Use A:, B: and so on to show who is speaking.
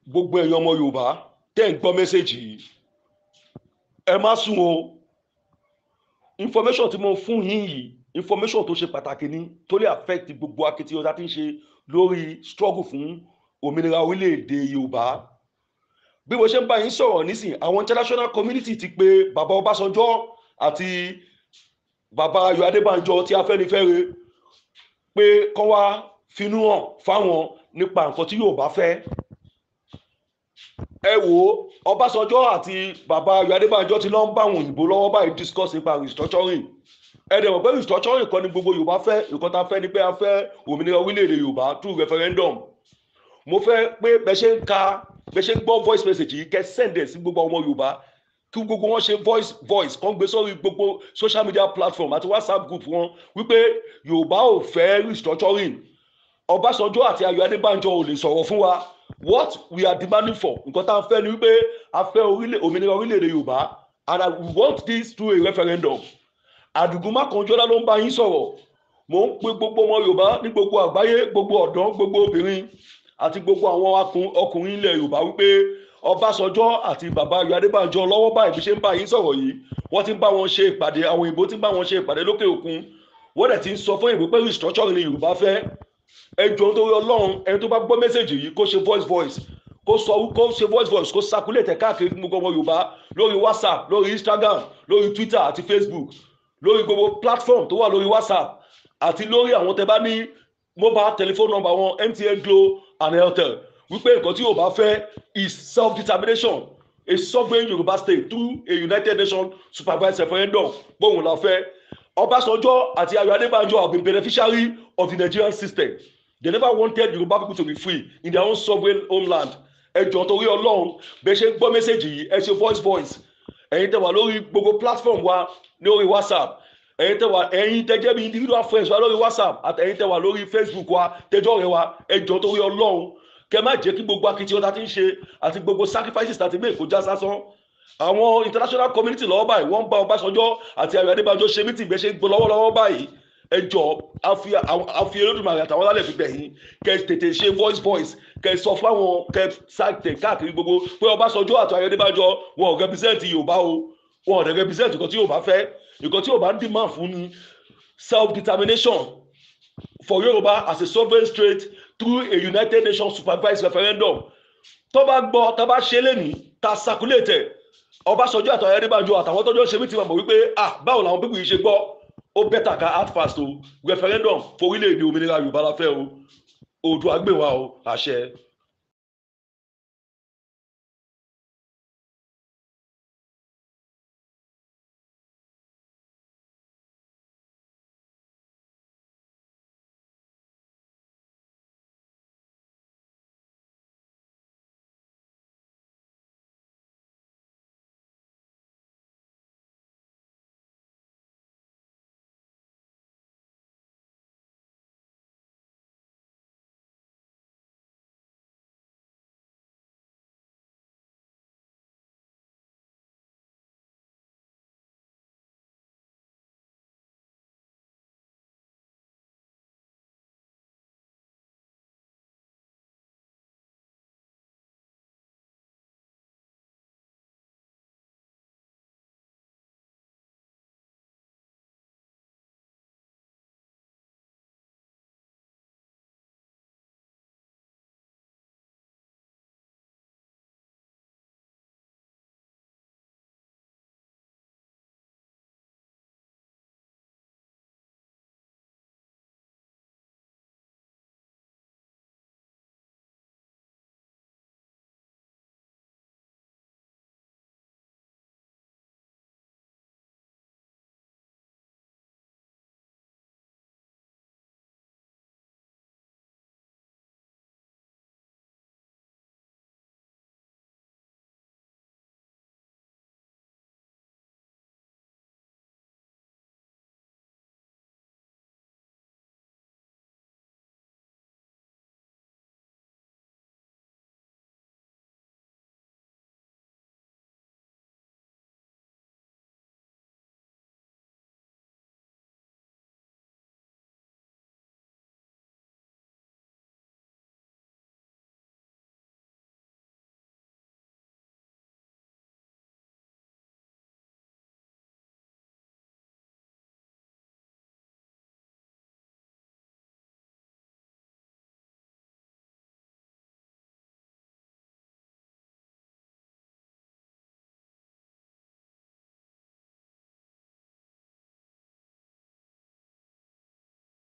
A: gbogbo ẹ̀yin ọmọ yorùbá tẹ́ ń gbọ́ mẹ́sẹ̀gì yìí ẹ má sùn o information tí mo fún yín yìí information tó ṣe pàtàkì ní tó lè affect gbogbo akitiyan tá a ti ń ṣe lórí struggle fún òmìnira orílẹ̀-èdè yorùbá bí mo ṣe ń bá yín sọ̀rọ̀ nísìn àwọn international community ti pè bàbá ọbásanjọ́ àti bàbá ayọ̀ adébánjọ tí afẹ́nifẹ́re pé kọ́ wá finú hàn fáwọn nípa nǹkan tí yorùbá fẹ́ ẹ wò ó ọbásanjọ́ àti bàbá ayọ̀ adébánjọ ti lọ ń bá àwọn òyìnbó lọ́wọ́ báyìí discuss nípa restructuring ẹ dẹ̀ mọ̀ pé restructuring kan ní gbogbo yorùbá fẹ́ nǹkan tá a fẹ́ ni pé a fẹ́ òmìnira orílẹ̀-èdè yorùbá through referendum mo fẹ́ pé bẹ́ ṣe ń ka bẹ́ ṣe ń gbọ́ voice message yìí kẹ́ send ẹ̀ sí gbogbo ọmọ yorùbá kí gbogbo wọn ṣe voice voice kan gbé sórí gbogbo social media platform àti whatsapp group wọn wípé yorùbá ò fẹ́ restructuring ọbásanjọ́ àti ayọ̀ adébánjọ ò lè sọ̀rọ̀ fún wa what we are demanding for nǹkan tá a fẹ́ ni wípé a fẹ́ orílẹ̀ òmìnira orílẹ̀-èdè yorùbá and I, we want this through a referendum àdùgúnmá kan jọ́lá ló ń bá yín sọ̀rọ̀ mò ń pe gbogbo ọmọ yorùbá ní gbogbo àgbáyé gbogbo ọ̀dọ́ gbogbo obìnrin àti gbogbo àwọn akun- ọkùnrin ilẹ̀ yorùbá wípé ọbásanjọ́ àti bàbá ayọ̀ adébánjọ lọ́wọ́ báyìí bí ṣe ń bá yín sọ̀rọ̀ yìí wọ́n ti ń bá wọn ṣe ìpàdé àwọn òyìnbó ti ń bá wọn ṣe ìpàdé lókè òkun wọ́n dẹ̀ ti ń sọ fún ìwé pé restructuring ni yorùbá fẹ́ ẹ jọ nítorí ọlọ́run ẹni tó bá gbọ́ mẹ́sẹ̀gì yìí kó ṣe voice voice kó sọ kó ṣe voice voice kó circulate ẹ̀ káàkiri fún gbogbo ọmọ yorùbá lórí whatsapp lórí instagram lórí twitter àti facebook lórí gbogbo platform tó wà lórí whatsapp àti lórí àwọn tẹ bá ní mobile telephone number wọn mtn glo and airtel wípé nǹkan tí yorùbá fẹ́ is self determination a sovereign yorùbá state through a united nations supervised referendum gbóhùn la fẹ́ ọbásanjọ́ àti ayọ̀ adébánjọ have been beneficiary of the nigerian system they never wanted yorùbá people to be free in their own sovereign homeland ẹjọ torí ọlọ́run bẹ ṣe ń gbọ́ mẹ́sẹ̀gì yìí ẹ ṣe voice voice ẹ̀yin tẹ́ wà lórí gbogbo platform wa lórí whatsapp ẹ̀yin tẹ́ wà ẹ̀yin tẹ́ jẹ́ bí individual friends wa lórí whatsapp àti ẹ̀yin tẹ́ wà lórí facebook wa tẹ́jọ́ rẹ wa ẹjọ torí ọlọ́run kẹ má jẹ́ kí gbogbo akitiyan tá ti ń ṣe àti gbogbo sacrifices tá ti make kó já sásán àwọn international community lọ́wọ́ báyìí wọ́n ń bá ọbásanjọ́ àti ayọ̀ adébánjọ ṣe mítì gbé ṣe ń gbọ́ lọ́wọ́lọ́wọ́ báyìí ẹ jọ àfi àfi olódùmarè àtàwọn alálẹ̀ fi gbẹ̀yìn kẹ tètè ṣe voice voice kẹ sọ fáwọn kẹ sáàtẹ káàkiri gbogbo pé ọbásanjọ́ àti ayọ̀ adébánjọ wọn ò represent yorùbá o wọn ò dẹ̀ represent nǹkan tí yorùbá fẹ́ nǹkan tí yorùbá ń demand fún ni self determination for yorùbá as a sovereign state through a united nations supervised referendum tó bá gbọ́ tó bá ṣe lẹ́nìí ta circulate ẹ̀ ọbásanjọ́ àtàwọn ayédèbàjọ àtàwọn tọ́jọ́ ṣe mí ti mọ̀ wípé ah báwo làwọn pípọ̀ yìí ṣe gbọ́ ó bẹ́tà ká hard fast o referendum forílẹ̀-èdè òmìnira yorùbá la fẹ́ o oòdùà gbè wá o àṣẹ.